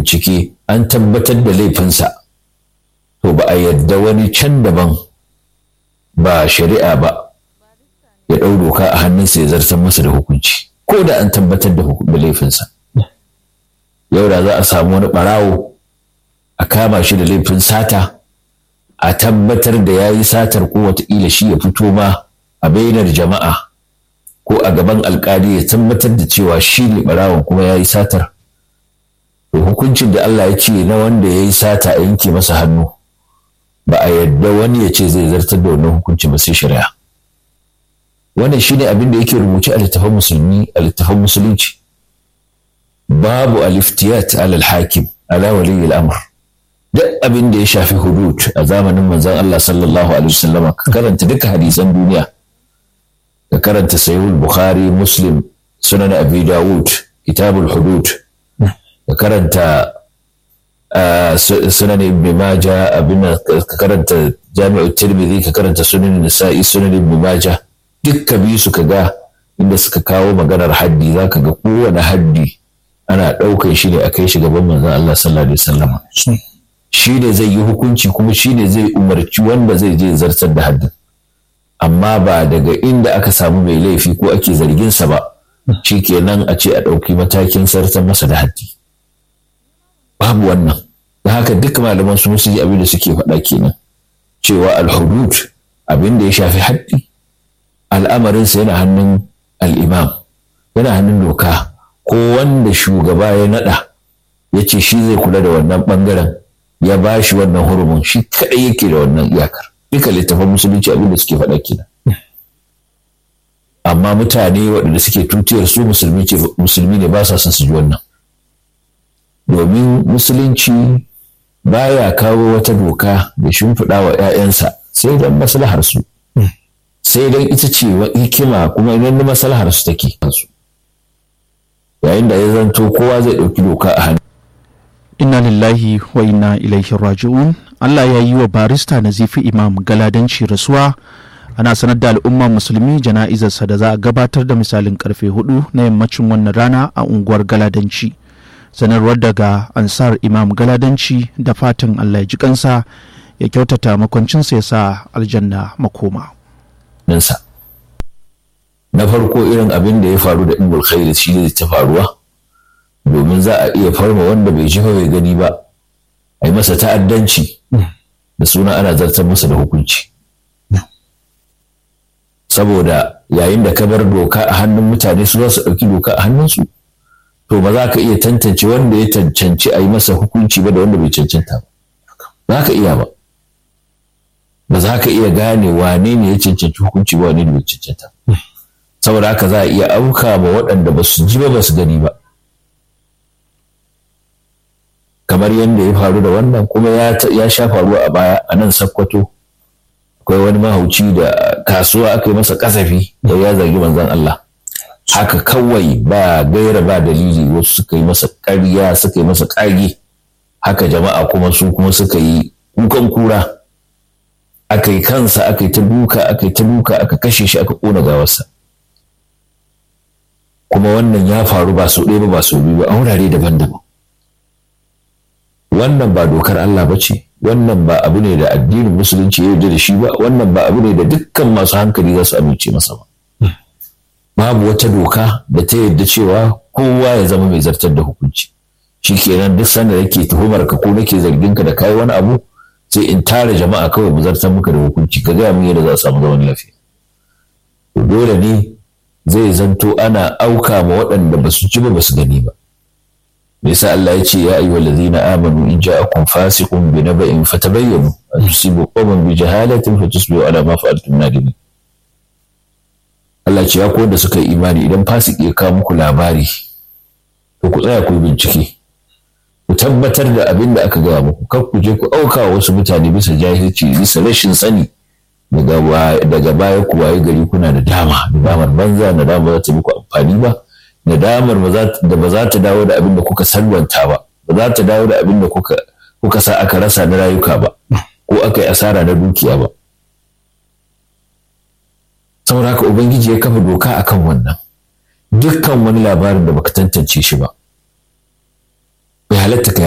bincike an tabbatar da laifinsa to ba a yadda wani can daban ba shari'a ba ya ɗau doka a hannunsa ya zartar masa da hukunci ko da an tabbatar da laifinsa yau da za a samu wani ɓarawo a kama shi da laifin sata a tabbatar da ya yi satar ko wataƙila shi ya fito ma a bainar jama'a ko a gaban alkali ya tabbatar da cewa shi ne ɓarawon kuma ya yi satar to hukuncin da Allah ya ce na wanda ya yi sata a yanke masa hannu ba a yadda wani ya ce zai zartar da wannan hukunci ba sai shari'a wannan shine abin da yake rubuce a littafin musulmi a littafin musulunci babu aliftiyat alal hakim ala waliyi al'amr duk abin da ya shafi hudud a zamanin manzon Allah sallallahu alaihi wasallam ka karanta duka hadisan duniya ka karanta sahihul bukhari muslim sunan abi dawud kitabul hudud ka karanta sunan ibn maja abin ka karanta jami'ut tirmidhi ka karanta sunan nisa'i sunan ibn maja dukka bi su ka ga inda suka kawo maganar haddi zaka ga kowane haddi ana ɗaukar shi ne a kai shi gaban manzon Allah sallallahu alaihi wasallam shi ne zai yi hukunci kuma shi ne zai umarci wanda zai je zartar da haddin amma ba daga inda aka samu mai laifi ko ake zarginsa ba shi kenan a ce a ɗauki matakin sartar masa da haddi babu wannan da haka duk malaman su musu abin da suke faɗa kenan cewa alhudud abin da ya shafi haddi al'amarinsa yana hannun al'imam yana hannun doka ko wanda shugaba ya naɗa ya ce shi zai kula da wannan ɓangaren ya ba shi wannan hurumin shi kaɗai yake da wannan iyakar duka littafin musulunci abin da suke faɗa kenan amma mutane waɗanda suke tutiyar su musulmi ne ba sa son su ji wannan domin musulunci baya kawo wata doka da shimfiɗa wa 'ya'yansa sai don maslahar su sai don ita ce hikima kuma idan maslahar su take yayin da ya zanto kowa zai ɗauki doka a hannu inna lillahi wa inna ilaihi raji'un Allah ya yi wa barista Nazifi Imam galadanci rasuwa ana sanar da al'umma musulmi jana'izarsa da za a gabatar da misalin karfe hudu na yammacin wannan rana a unguwar galadanci sanarwar daga ansar imam galadanci da fatan Allah ya ji kansa ya kyautata makwancinsa ya sa aljanna makoma. Na farko irin abin da ya faru da Ibn Khair shi ne ta faruwa domin za a iya farma wanda bai ji bai gani ba a yi masa ta'addanci da suna ana zartar masa da hukunci saboda yayin da ka bar doka a hannun mutane su za su ɗauki doka a hannunsu to ba za ka iya tantance wanda ya cancanci a yi masa hukunci ba da wanda bai cancanta ba za ka iya ba ba za ka iya gane wane ne ya cancanci hukunci ba wane ne bai cancanta saboda haka za a iya auka ma waɗanda ba su ji ba ba su gani ba kamar yadda ya faru da wannan kuma ya sha faruwa a baya a nan sakkwato akwai wani mahauci da kasuwa aka yi masa kasafi da ya zargi manzon Allah haka kawai ba gaira ba dalili wasu suka yi masa ƙarya suka yi masa ƙage haka jama'a kuma su kuma suka yi kukan kura aka yi kansa aka yi ta duka aka yi ta duka aka kashe shi aka ƙona gawarsa kuma wannan ya faru ba sau ɗaya ba ba sau biyu ba a wurare daban-daban wannan ba dokar Allah ba ce wannan ba abu ne da addinin musulunci ya yarda da shi ba wannan ba abu ne da dukkan masu hankali za su amince masa ba babu wata doka da ta yarda cewa kowa ya zama mai zartar da hukunci shi kenan duk sanda nake tuhumar ka ko nake zargin ka da kai wani abu sai in tara jama'a kawai mu zartar muka da hukunci ka gaya min yadda za a samu zaman lafiya to dole ne zai zanto ana auka ma waɗanda ba su ci ba ba su gani ba me yasa Allah ya ce ya ayyuhal ladzina amanu in ja'akum fasiqun bi naba'in fatabayyanu an tusibu qawman bi jahalatin fatusbihu ala ma fa'altum nadimin Allah ce ya da suka yi imani idan fasiki ya kawo muku labari to ku tsaya ku bincike ku tabbatar da abin da aka gaya muku kar ku je ku auka wa wasu mutane bisa jahilci bisa rashin sani daga baya ku waye gari kuna da dama da damar banza na dama za ta muku amfani ba nadamar da ba za ta dawo da abin da kuka salwanta ba ba za ta dawo da abin da kuka sa aka rasa na rayuka ba ko aka yi asara na dukiya ba saboda haka ubangiji ya kafa doka akan wannan dukkan wani labarin da baka tantance shi ba bai halatta ka